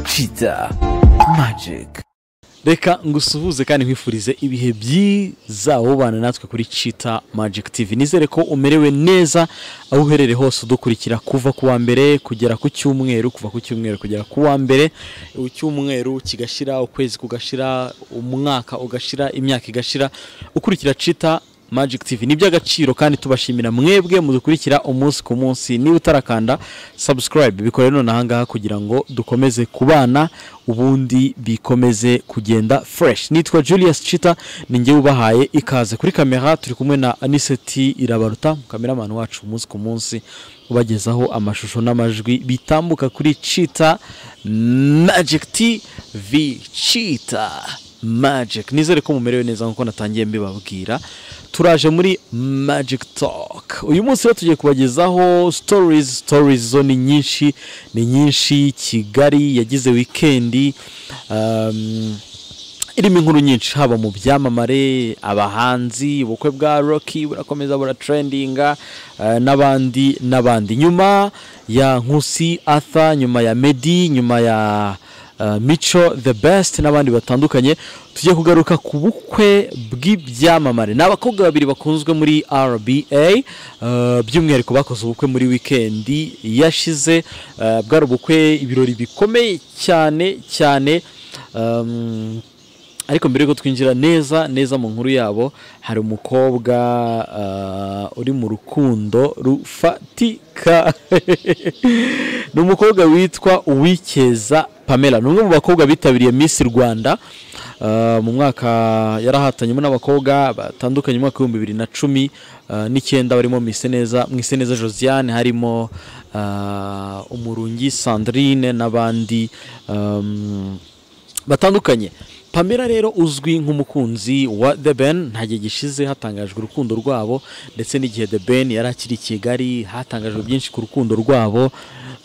Kiza Magic reka ngusuhuze kandi nkwifurize ibihe byiza wubana natwe kuri Cheetah Magic TV nizere ko umerewe neza aho uherereye hose udukurikira kuva ku wa mbere kugera ku cyumweru kuva ku cyumweru kugera ku wa mbere icyumweru kigashira ukwezi kugashira umwaka ugashira imyaka igashira ukurikira Cheetah Magic TV ni iby'agaciro kandi tubashimira mwebwe mudukurikira umunsi ku munsi niba utarakanda subscribe bikore none aha ngaha kugira ngo dukomeze kubana ubundi bikomeze kugenda fresh nitwa Julius Chita ni njye ubahaye ikaze kuri kamera turi kumwe na Aniseti Irabaruta kameramani wacu umunsi ku munsi ubagezaho amashusho n'amajwi bitambuka kuri Chita Magic TV Chita magic nizere ko mumerewe neza nk'uko natangiye mbibabwira turaje muri magic talk uyu munsi rero tugiye kubagezaho stories stories zo ni nyinshi ni nyinshi kigali yagize wikendi um, irimo inkuru nyinshi haba mu byamamare abahanzi ubukwe bwa rocky burakomeza buratrendinga eh, n'abandi n'abandi nyuma ya nkusi arthur nyuma ya medi nyuma ya eh, mico the best n'abandi batandukanye tugiye kugaruka ku bukwe bw'ibyamamare ni abakobwa babiri bakunzwe muri rba eh, by'umwihariko bakoze ubukwe muri wikendi yashize eh, bwari ubukwe ibirori bikomeye cyane cyane um, ariko mbere yuko twinjira neza neza mu nkuru yabo hari umukobwa ah, uri mu rukundo rufatika ni umukobwa witwa uwikeza pamela ni umwe mu bakobwa bitabiriye miss rwanda ah, mu mwaka yarahatanyemo n'abakobwa batandukanye mu mwaka w'ibihumbi bibiri na cumi ah, n'icyenda barimo Mwiseneza Mwiseneza josiane harimo ah, umurungi sandrine n'abandi um, batandukanye pamela rero uzwi nk'umukunzi wa the ben nta gihe gishize hatangajwe urukundo rwabo ndetse n'igihe the ben yari akiri i kigali hatangajwe byinshi ku rukundo rwabo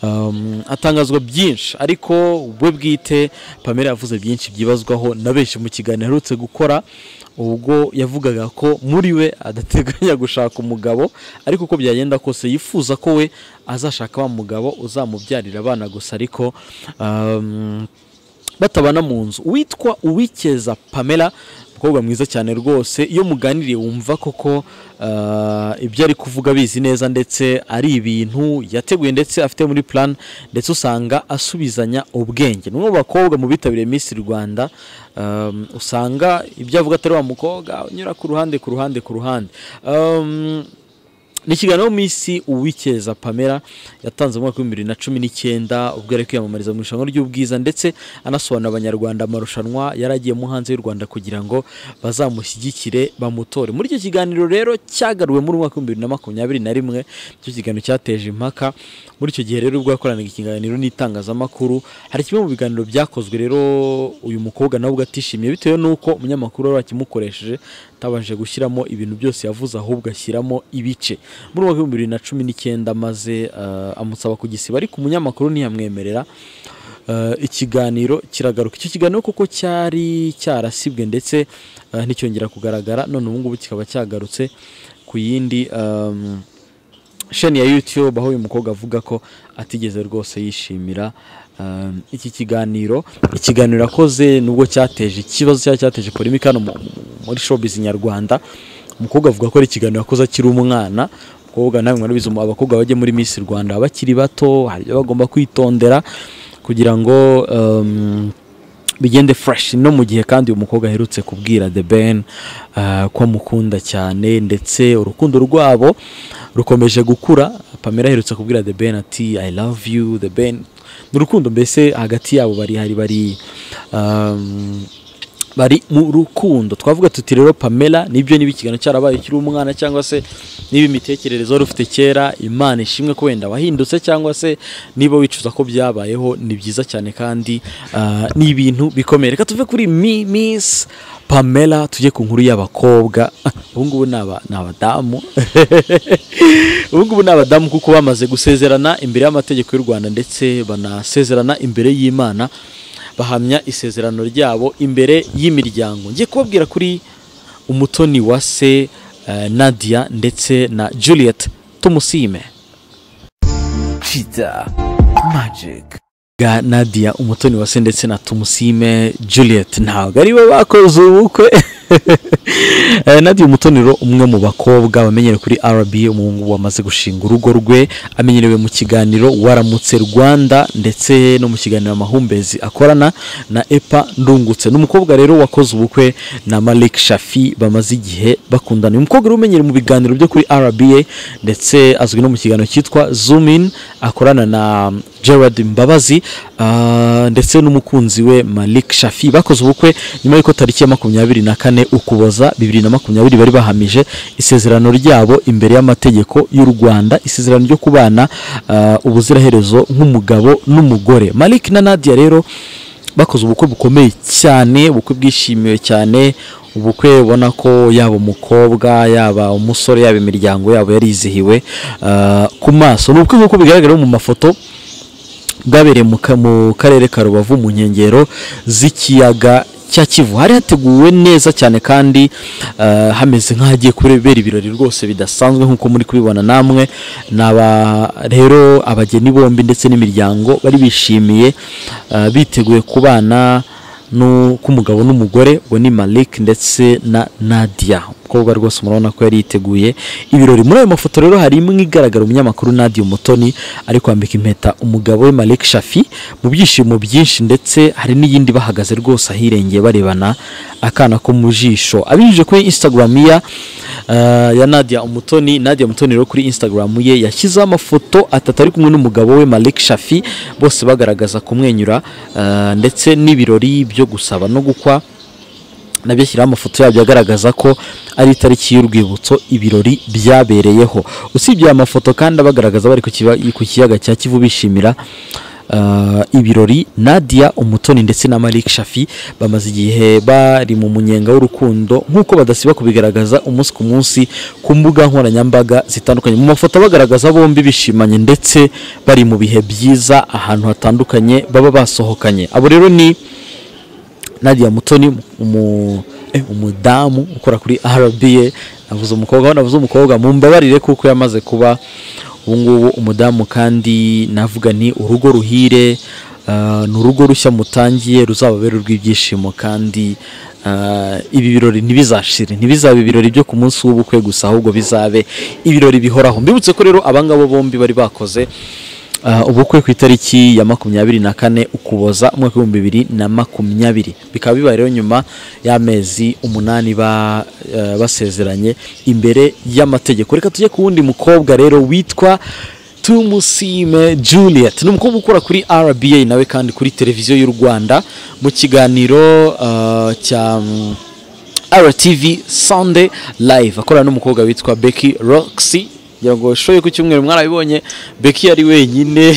um, hatangazwa byinshi ariko we bwite pamela yavuze byinshi byibazwaho na benshi mu kiganiro aherutse gukora ubwo yavugaga ko muri we adateganya gushaka umugabo ariko uko byagenda kose yifuza ko we azashaka wa mugabo uzamubyarira abana gusa ariko um, batabana mu nzu witwa uwikeza pamela umukobwa mwiza cyane rwose iyo muganiriye wumva koko ah, ibyo ari kuvuga abizi neza ndetse ari ibintu yateguye ndetse afite muri plan ndetse usanga asubizanya ubwenge ni umwe mu bakobwa mu bitabiriye Miss rwanda um, usanga ibyo avuga atari wa mukobwa unyura ku ruhande ku ruhande ku ruhande Um, ni ikiganiro minsi uwikeza pamela yatanze mu mwaka w'ibihumbi bibiri na cumi n'icyenda ubwo yari kwiyamamariza mu irushanwa ry'ubwiza ndetse anasobanurira abanyarwanda amarushanwa yari agiyemo hanze y'u rwanda kugira ngo bazamushyigikire bamutore muri icyo kiganiro rero cyagaruwe muri umwaka w'ibihumbi bibiri na makumyabiri na rimwe icyo kiganiro cyateje impaka muri icyo gihe rero ubwo yakoranaga ikiganiro n'itangazamakuru hari kimwe mu biganiro byakozwe rero uyu mukobwa nawe ubwo atishimiye bitewe n'uko umunyamakuru wari wakimukoresheje atabanje gushyiramo ibintu byose yavuze ahubwo ashyiramo ibice muri uwo w'ibihumbi bibiri na cumi n'icyenda maze eh, amusaba kugisiba ariko umunyamakuru ntiyamwemerera Eh, ikiganiro kiragaruka icyo kiganiro kuko cyari cyarasibwe ndetse eh, nticyongera kugaragara none ubu ngubu kikaba cyagarutse ku yindi um, sheni ya YouTube aho uyu mukobwa avuga ko atigeze rwose yishimira um, iki kiganiro ikiganiro akoze nubwo cyateje ikibazo cyari cyateje polemika hano mu- mu- muri showbiz nyarwanda umukobwa avuga ko ari ikiganiro yakoze akiri umwana umukobwa nawe mwarabizi mu- abakobwa bajya muri Miss Rwanda baba bakiri bato hari ibyo bagomba kwitondera kugira ngo um, bigende fresh no mu gihe kandi uyu mukobwa aherutse kubwira The Ben uh, ko amukunda cyane ndetse urukundo rwabo rukomeje gukura Pamela aherutse kubwira The Ben ati I love you The Ben ni urukundo mbese hagati yabo bari hari bari um, bari mu rukundo twavuga tuti rero pamela nibyo niba ikiganiro cyarabaye ukiri umwana cyangwa se niba imitekerereze wari ufite kera imana ishimwe ko wenda wahindutse cyangwa se niba wicuza ko byabayeho ni byiza cyane kandi ah, ni ibintu bikomeye reka tuve kuri mi miss pamela tujye ku nkuru y'abakobwa ubu ngubu ni aba- ni abadamu ubu ngubu ni abadamu kuko bamaze gusezerana imbere y'amategeko y'u rwanda ndetse banasezerana imbere y'imana bahamya isezerano ryabo imbere y'imiryango ngiye kubabwira kuri umutoni wa se eh, nadia ndetse na juliet tumusime Kiza Magic bwa nadia umutoni wase ndetse na tumusime juliet ntabwo ari bo bakoze ubukwe Eh, nadia umutonero umwe mu bakobwa bamenyerewe kuri rb umuhungu wamaze gushinga urugo rwe amenyerewe mu kiganiro waramutse rwanda ndetse no mu kiganiro amahumbezi akorana na epa ndungutse ni umukobwa rero wakoze ubukwe na malik shafi bamaze igihe bakundana uyu mukobwa rero umenyereye mu biganiro byo kuri rba ndetse azwi no mu kiganiro cyitwa zoomin akorana na gerard mbabazi ah, ndetse n'umukunzi we malik shafi bakoze ubukwe nyuma y'uko tariki ya makumyabiri na kane ukuboza bibiri na makumyabiri bari bahamije isezerano ryabo imbere y'amategeko y'u rwanda isezerano ryo kubana ah, ubuziraherezo nk'umugabo n'umugore malik na nadia rero bakoze ubukwe bukomeye cyane ubukwe bwishimiwe cyane ubukwe ubona ko yaba umukobwa yaba umusore yaba imiryango yabo yarizihiwe ah, ku maso ni ubukwe nk'uko bigaragara mu mafoto bwabereye mu ka- mu karere ka rubavu mu nkengero z'ikiyaga cya kivu hari hateguwe neza cyane kandi eh, hameze nk'ahagiye kubera ibirori rwose bidasanzwe nk'uko muri kubibona namwe ni aba rero abageni bombi ndetse n'imiryango bari bishimiye eh, biteguye kubana nu- k'umugabo n'umugore uwo ni malik ndetse na nadia umukobwa rwose murabona ko yari yiteguye ibirori muri ayo mafoto rero hari imwe igaragara umunyamakuru nadia umutoni ari kwambika impeta umugabo we malik shafi mu byishimo byinshi ndetse hari n'iyindi bahagaze rwose ahirengeye barebana akana ko mu jisho abinyujije kuri instagram ya, eh, ya nadia umutoni nadia umutoni rero kuri instagram ye yashyizeho amafoto atatu ari kumwe n'umugabo we malik shafi bose bagaragaza kumwenyura eh, ndetse n'ibirori byo gusaba no gukwa nabyo ashyiraho amafoto yabyo agaragaza ko ari itariki y'urwibutso ibirori byabereyeho usibye aya mafoto kandi abagaragaza bari ku kiba- ku kiyaga cya kivu bishimira ah, ibirori nadia umutoni ndetse na malik shafi bamaze igihe bari mu munyenga w'urukundo nk'uko badasiba kubigaragaza umunsi ku munsi ku mbuga nkoranyambaga zitandukanye mu mafoto abagaragaza bombi bishimanye ndetse bari mu bihe byiza ahantu hatandukanye baba basohokanye abo rero ni nadia mutoni umu, eh, umudamu ukora kuri rba navuze umukobwa aho navuze umukobwa mumbabarire kuko yamaze kuba ubungubu umudamu kandi navuga ni urugo ruhire ah, ni urugo rushya mutangiye ruzababera urw'ibyishimo kandi ah, ibi birori ntibizashire ntibizabe ibirori byo ku munsi w'ubukwe gusa ahubwo bizabe ibirori bihoraho mbibutse ko rero abangabo bombi bari bakoze Uh, ubukwe ku itariki ya makumyabiri na kane ukuboza umwaka w'ibihumbi bibiri na makumyabiri bikaba bibaye rero nyuma y'amezi umunani ba, uh, basezeranye imbere y'amategeko reka tujye ku wundi mukobwa rero witwa tumusime juliet ni umukobwa ukora kuri rba nawe kandi kuri televiziyo y'u rwanda mu kiganiro uh, cya RTV Sunday Live akorana n'umukobwa witwa Becky Roxy ngira ngo shoye ku cyumweru mwarabibonye Becky yari wenyine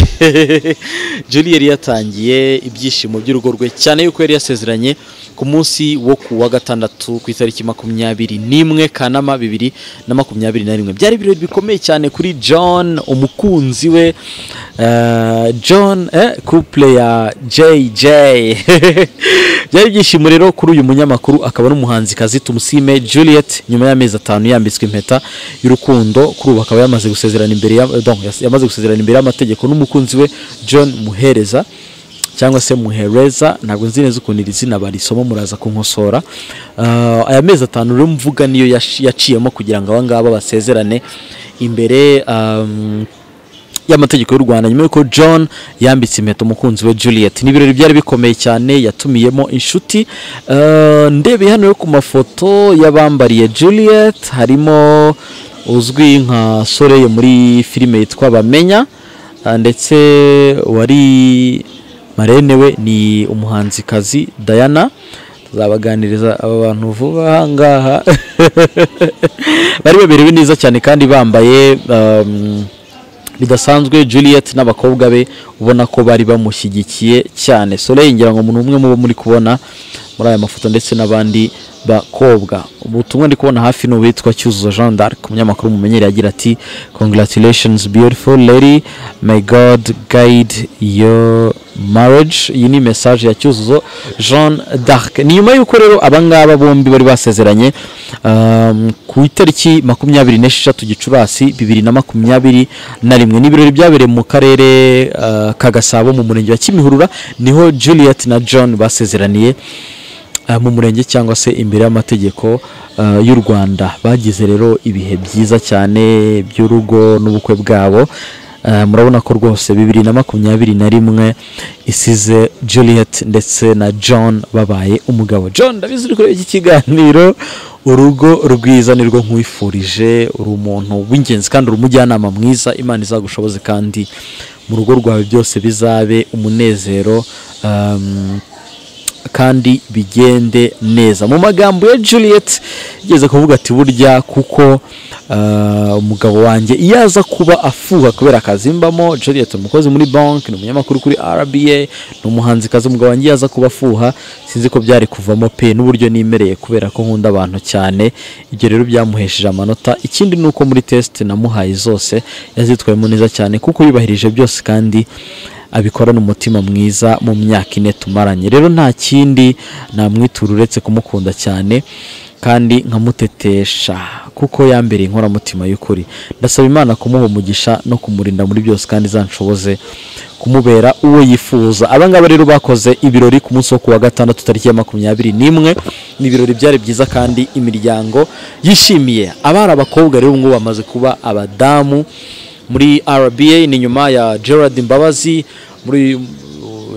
Julie yari yatangiye ibyishimo by'urugo rwe cyane yuko yari yasezeranye ku munsi wo ku wa gatandatu ku itariki makumyabiri n'imwe Kanama bibiri na makumyabiri na rimwe byari ibirori bikomeye cyane kuri John umukunzi we eh, John eh, couple ya JJ byari ibyishimo rero kuri uyu munyamakuru akaba n'umuhanzikazi tumusime juliet nyuma y'amezi atanu yambitswe impeta y'urukundo kuri ubu akaba yamaze gusezerana imbere ya- donc, yas- yamaze gusezerana imbere y'amategeko n'umukunzi we john muhereza cyangwa se muhereza ntabwo nzi neza ukuntu iri zina barisoma muraza kunkosora Ah, aya mezi atanu rero mvuga niyo yash- yaciyemo kugira ngo aba ngaba basezerane imbere um, y'amategeko y'u rwanda nyuma y'uko john yambitse impeta umukunzi we juliet ni ibirori byari bikomeye cyane yatumiyemo inshuti Eh, ndebeye hano rero ku mafoto y'abambariye juliet harimo uzwi nka soreye muri filime yitwa bamenya eh, ndetse wari marene we ni umuhanzikazi diana tuzabaganiriza aba bantu vuba aha ngaha bari baberewe neza cyane kandi bambaye um, bidasanzwe juliet n'abakobwa be ubona ko bari bamushyigikiye cyane soleil ngira ngo umuntu umwe mubo muri kubona muri aya mafoto ndetse n'abandi bakobwa ubutumwa ndi kubona hafi ni uwitwa cyuzuzo jean d'arc umunyamakuru mumenyereye agira ati congratulations beautiful lady may god guide your marriage iyi ni message ya cyuzuzo jean d'arc ni nyuma y'uko rero abangaba bombi bari basezeranye um, ku itariki makumyabiri n'esheshatu gicurasi bibiri na makumyabiri na rimwe ni ibirori byabereye mu karere uh, ka gasabo mu murenge wa kimihurura niho juliet na john basezeraniye ah, mu murenge cyangwa se imbere y'amategeko ah, y'u rwanda bagize rero ibihe byiza cyane by'urugo n'ubukwe bwabo Ah, murabona ko rwose bibiri na makumyabiri na rimwe isize juliet ndetse na john babaye umugabo john ndabizi uri kureba iki kiganiro urugo rwiza nirwo nkwifurije uri umuntu w'ingenzi kandi uri umujyanama mwiza imana izagushoboze kandi mu rugo rwawe byose bizabe umunezero um, kandi bigende neza mu magambo ya juliet igeze kuvuga ati burya kuko ah, umugabo wanjye iyo aza kuba afuha kubera akazi mbamo juliet ni umukozi muri banki ni umunyamakuru kuri rba ni umuhanzikazi umugabo wanjye iyo aza kuba afuha sinzi ko byari kuvamo pe n'uburyo nimereye kubera ko nkunda abantu cyane ibyo rero byamuhesheje amanota ikindi ni uko muri test namuhaye zose yazitwayemo neza cyane kuko yubahirije byose kandi abikorana umutima mwiza mu myaka ine tumaranye rero nta kindi namwitura uretse kumukunda cyane kandi nkamutetesha kuko yambereye inkoramutima y'ukuri ndasaba imana kumuha umugisha no kumurinda muri byose kandi izanshoboze kumubera uwo yifuza abangaba rero bakoze ibirori ku munsi wo kuwa gatandatu tariki ya makumyabiri n'imwe ni ibirori byari byiza kandi imiryango yishimiye abari abakobwa rero ubu ngubu bamaze kuba abadamu muri rba ni nyuma ya gerard mbabazi muri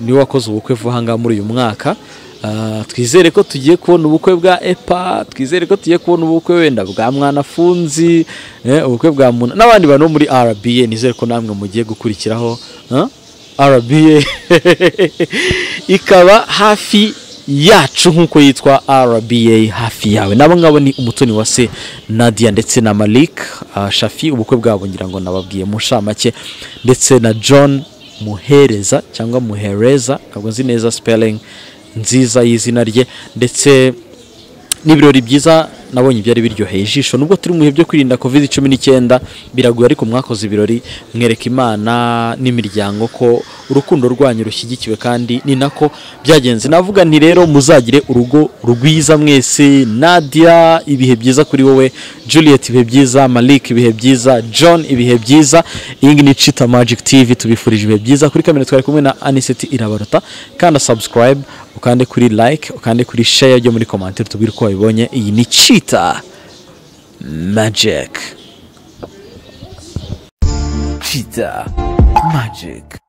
niwe wakoze ubukwe vuba aha ngaha muri uyu mwaka Ah, twizere ko tugiye kubona ubukwe bwa epa twizere ko tugiye kubona ubukwe wenda bwa mwanafunzi eh, ubukwe bwa muna n'abandi bantu bo muri rba nizere ko namwe mugiye gukurikiraho Huh? rba ikaba hafi yacu nk'uko yitwa rba hafi yawe nabo ngabo ni umutoni wa se nadia ndetse na malik ah, shafi ubukwe bwabo ngira ngo nababwiye mu nshamake ndetse na john muhereza cyangwa muhereza ntabwo nzi neza spelling nziza y'izina rye ndetse n'ibirori byiza nabonye byari biryoheye ijisho nubwo turi mu bihe byo kwirinda covid cumi n'icyenda biragoye ariko mwakoze ibirori mwereka imana n'imiryango ko urukundo rwanyu rushyigikiwe kandi ni nako byagenze navuga nti rero muzagire urugo rwiza mwese nadia ibihe byiza kuri wowe juliet ibihe byiza malik ibihe byiza john ibihe byiza iyi ngiyi ni cita magic tv tubifurije ibihe byiza kuri kamera twari kumwe na aniseti irabaruta kanda subscribe ukande kuri like ukande kuri share ryo muri komantere tubwire uko wabibonye iyi ni cita magic Cheetah Magic.